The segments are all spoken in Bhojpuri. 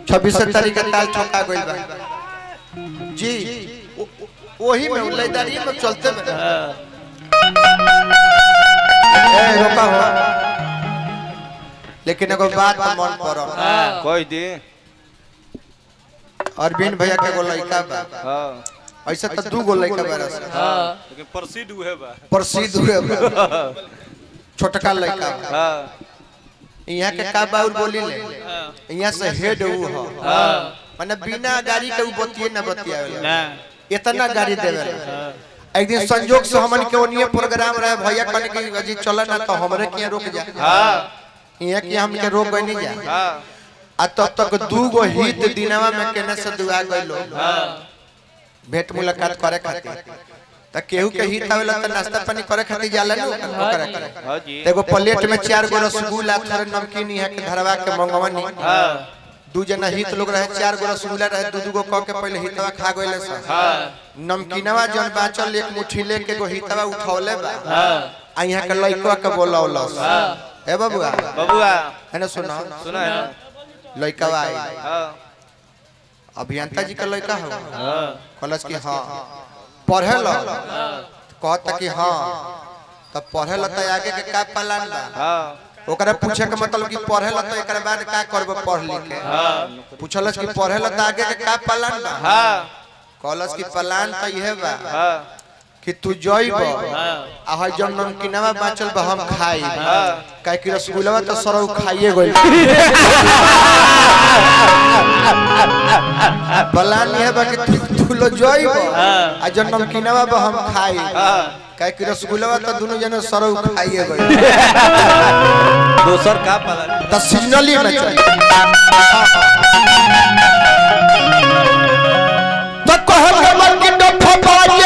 छब्बीस तारीख के ताल ठोका गइल बा जी ओ- ओ- वही में लैदारी में चलते में ए रोका हो लेकिन एगो बात मन पड़ल कोई दी अरविंद भैया के एगो लड़का बा हाँ ऐसे तो दू गो लड़का बा रस लेकिन प्रसिद्ध हुए बा प्रसिद्ध हुए बा छोटका लड़का बा हाँ यहाँ के का बाउर बोली ले यहाँ से हेड ऊ हो माने बिना गाड़ी के ऊ बतिए ना बतियावे इतना गाड़ी देवे एक दिन संजोग से हमन के ओनिए प्रोग्राम रहे भैया कहने की अजी चल ना तो हमरे के रोक जा हाँ यहाँ के हम के रोक नहीं जा हाँ आ तब तक दू गो हित दिनवा में केने से दुआ गइलो भेंट मुलाकात करे खातिर त केहू के हित आवेला त नाश्ता पानी करे खातिर जाला नु करे करे हाँ जी त एगो प्लेट में चार गो रसगुल्ला थोड़े नमकीन यहाँ के धरवा के मंगवनी हाँ दू जना हित लोग रहे चार गो रसगुल्ला रहे दू दू गो कह के पहले हितवा खा गइले सन नमकीनवा जन बाचल एक मुट्ठी लेके एगो हितवा उठौले बा आ यहाँ के लइकवा के बोलौलस ए बबुआ बबुआ है ना सुना सुना है ना? लइकवा आई हाँ अभियंता जी का लड़का हो हाँ कॉलेज की हाँ पढ़े लो कहता कि हाँ तब पढ़े लो तो आगे के का प्लान बा हाँ ओकरा पूछे के मतलब कि पढ़े लो तो एकरा बाद का करब पढ़ लिख के पूछलस कि पढ़े लो तो आगे के का प्लान बा हाँ कॉलेज की प्लान तो यह बा हाँ कि तू जइब आ हई जब नमकीनवा बाचल बा हम खाई काहे कि रसगुल्लावा तो सरौ खाइए गइल प्लान यह बा कि तू तू लो जइब आ जब नमकीनवा बा हम खाई काहे कि रसगुल्लावा तो दोनों जने सरौ खाइए गइल दोसर का पता त सिग्नली में चल तो कहब के मन की डफा बाजे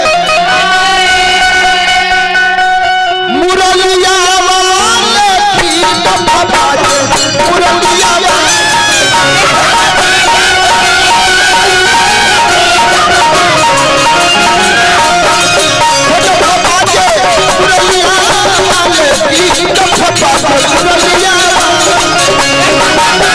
मुरलिया वाले की डफा बाजे मुरलिया वाले डफा बाजे मुरलिया वाले की डफा बाजे मुरलिया वाले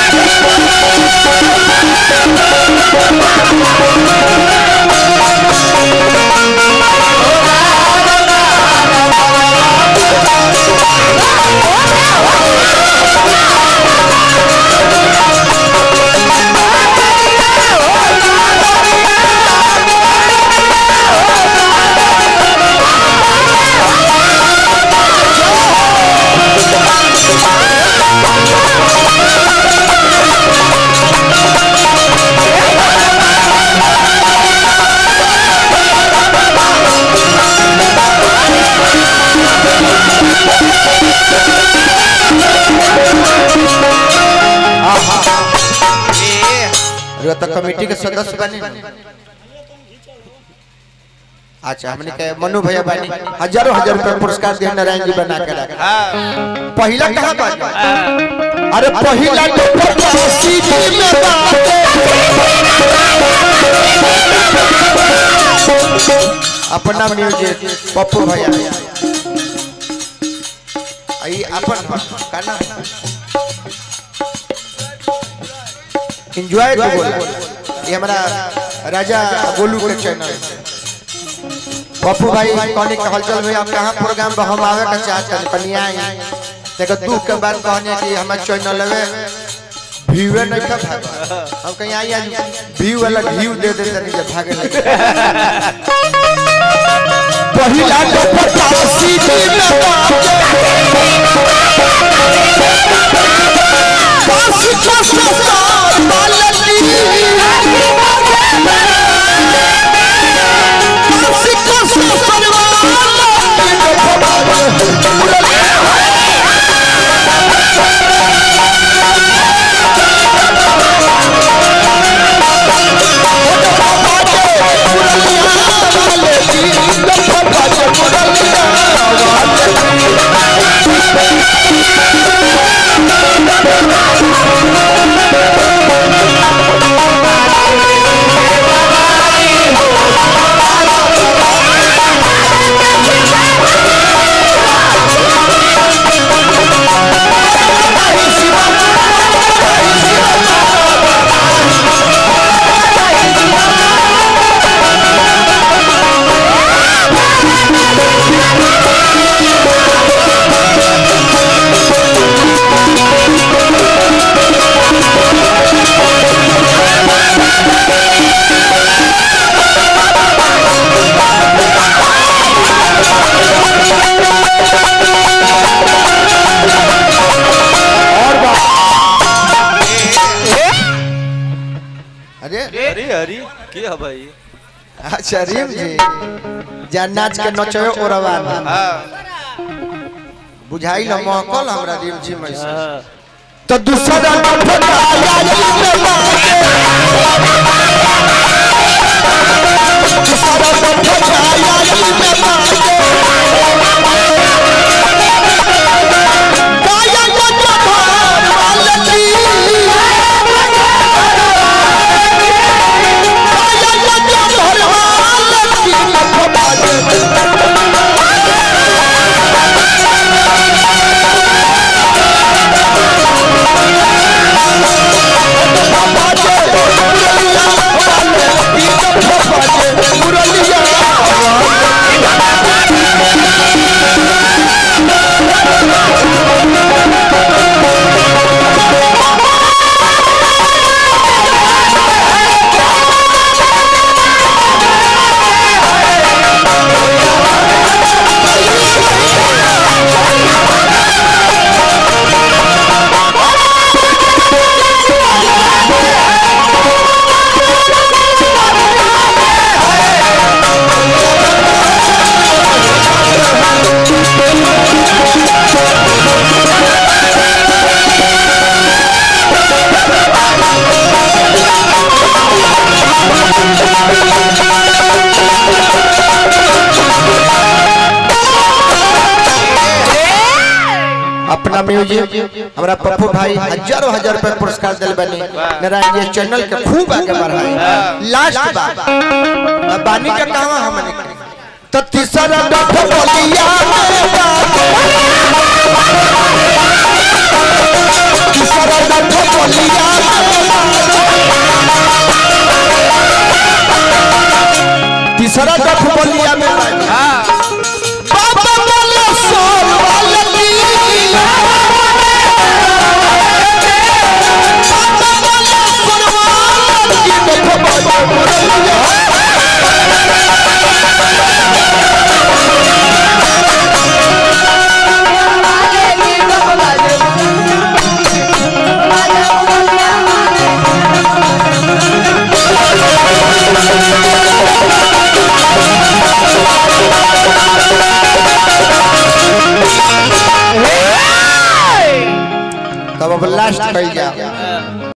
अरे तो कमेटी के सदस्य बने अच्छा हमने के मनु भैया बनी हजारों हजार रुपए पुरस्कार दिया नारायण जी बना के रखा हाँ पहला कहाँ बात अरे पहला तो पचासी जी में बात अपना म्यूजिक पप्पू भैया आई अपन का नाम एंजॉय टू बोला ये हमारा राजा गोलू के चैनल पप्पू भाई कहने के हलचल भाई आप कहाँ प्रोग्राम पर हम आवे का चाहते हैं कनिया आई देखो दुख के बाद कहने कि हमारे चैनल में व्यूए नहीं था भागा हम कहीं आई आज व्यू वाला व्यू दे देते नहीं जब भागे लगे पहिला तो पचासी दिन पास पास साल बालकी Thank अरे अरे अरे के है भाई अच्छा रीम जी जा नाच के नचवे ओरवा हाँ बुझाई न महकल हमरा रीम जी में से हाँ तो दूसरा डंडा आया जी में मारे दूसरा डंडा आया जी में मारे गाया गंजा भार वालती गाया गंजा भार वालती मत बाजे अपना म्यूजिक हमारा पप्पू भाई हजारों हजार रुपए पुरस्कार दिल बनी नारायण जी चैनल के खूब आगे बढ़ाए लास्ट बात अब बानी का कहवा हमने तो तीसरा डफ बोलिया में बात। तीसरा डफ बोलिया में बात। तीसरा डफ बोलिया में बात। बाबा वाला सोल वाला की। बाबा वाला सोल वाला की। देखो बाबा बोलिया। तब अब लास्ट कही जा